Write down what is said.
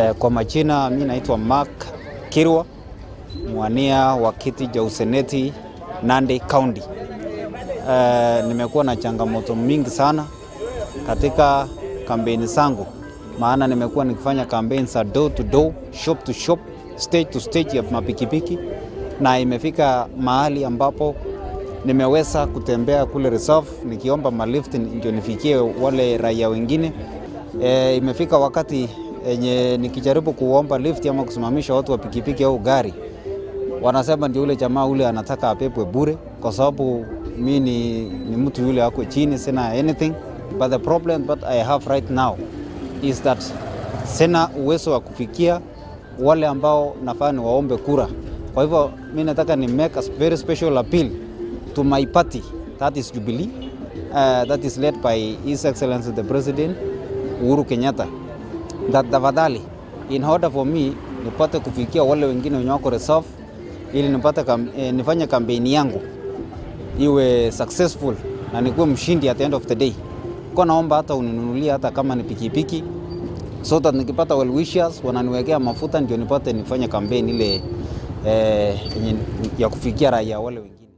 Eh, Kwa majina mi naitwa Mark Kirwa, mwania wa kiti cha useneti Nandi County. Eh, nimekuwa na changamoto mingi sana katika kampeni zangu, maana nimekuwa nikifanya kampeni za door to door, shop to shop, stage to stage ya mapikipiki, na imefika mahali ambapo nimeweza kutembea kule reserve nikiomba malift ndio nifikie wale raia wengine. E, imefika wakati enye nikijaribu kuomba lift ama kusimamisha watu wa pikipiki au gari, wanasema ndio ule jamaa ule anataka apepwe bure, kwa sababu mi ni, ni mtu yule ako chini, sina anything but the problem that I have right now is that sina uwezo wa kufikia wale ambao nafaa ni waombe kura. Kwa hivyo mi nataka ni make a very special appeal to my party that is Jubilee uh, that is led by His Excellency the President Uhuru Kenyatta that tafadhali in order for me nipate kufikia wale wengine wenye wako reserve ili nipate kam, eh, nifanye kampeni yangu iwe successful na nikuwe mshindi at the end of the day. Kwa naomba hata uninunulie hata kama ni pikipiki so that nikipata well wishers wananiwekea mafuta ndio nipate nifanye kampeni ile eh, yenye- ya kufikia raia wale wengine.